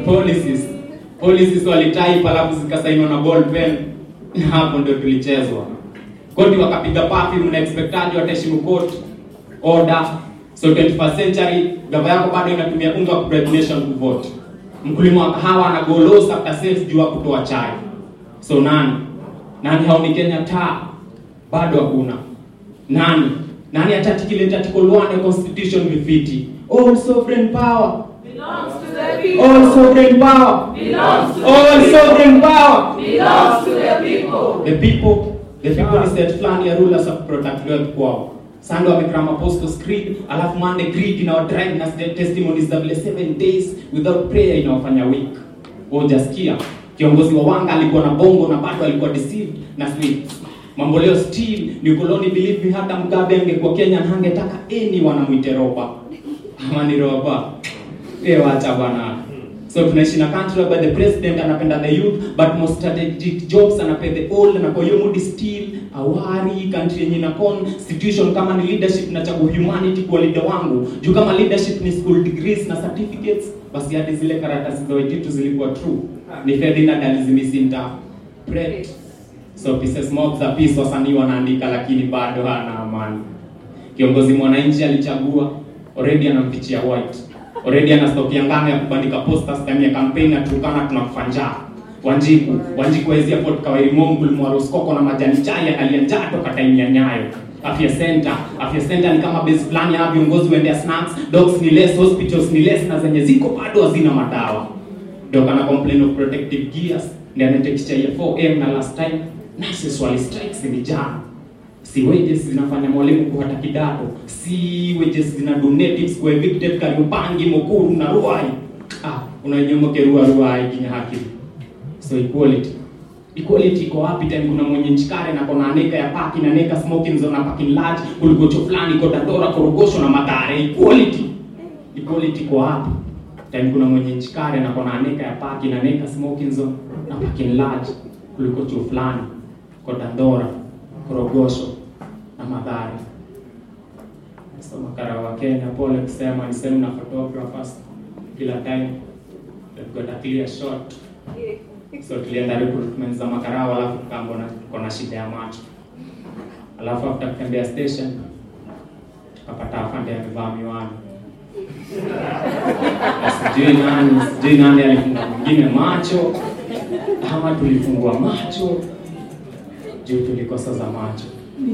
policies policies walitype alafu zikasainiwa na ball pen na hapo ndio tulichezwa koti wakapiga pafi mna expectaji wataheshimu court order so 21st century gava yako bado inatumia unga wa bribe nation kuvote mkulima wa kahawa ana go loss after sales juu ya kutoa chai so nani nani haoni kenya taa bado hakuna nani nani atati kile article 1 ya constitution vifiti all sovereign power belongs to the people. all sovereign power belongs to all the people. sovereign power belongs to the people. the people the people ni set fulani ya rulers of protect wealth kwao Sunday wamekram apostles creed alafu Monday creed inawadrive na st- testimonies za vile seven days without prayer inawafanya weak hujasikia kiongozi wa wanga alikuwa na bongo na bado alikuwa deceived na sweets mambo leo still ni ukoloni believe me hata mgabe angekuwa kenya na hangetaka any wanamwite roba ama ni roba Eh, wacha bwana so tunaishi na country whereby the president anapenda the youth but most strategic jobs anapea the old na kwa hiyo mood still awari country yenye ina constitution kama ni leadership nachagua humanity kwa leader wangu juu kama leadership ni school degrees na certificates basi hadi zile karatasi za waititu zilikuwa true ni Ferdinand alizimisinta pret so pieces mob za peace wasanii wanaandika lakini bado hana amani kiongozi mwananchi alichagua already anampichia white already ana stock ya ngano ya kubandika posters ndani ya campaign na tukana tunakufa njaa wanjiku wanjiku hawezi afford kawairi mongu mwaroskoko na majani chai analia njaa toka time ya nyayo afya center afya center ni kama base fulani ya viongozi waendea snacks dogs ni less hospitals ni less na zenye ziko bado hazina madawa ndio kana complain of protective gears ndio anatekisha ya 4m na last time nurses wali strikes ni jana si wages zinafanya mwalimu kuhata kidato si wages zina donatives kwa evicted Kariobangi Mukuru na Ruai ah unanyomoke Ruai Ruai kinya haki so equality equality iko wapi tena kuna mwenye nchikare na kona aneka ya paki na neka smoking zone na parking lot kuligocho fulani iko Dandora Korogosho na Mathare equality equality iko wapi tena kuna mwenye nchikare na kona aneka ya paki na neka smoking zone na parking lot kuliko chuo fulani kwa Dandora Korogosho na Mathare. So makara wa Kenya, pole kusema, ni sehemu na photographers kila time they've got a clear shot. So tulienda recruitment za makarao, alafu tukaambiwa na tuko na shida ya macho, alafu after kutembea station tukapata afande amevaa miwani Na sijui nani sijui nani alifunga mwingine macho ama tulifungua macho juu tulikosa za macho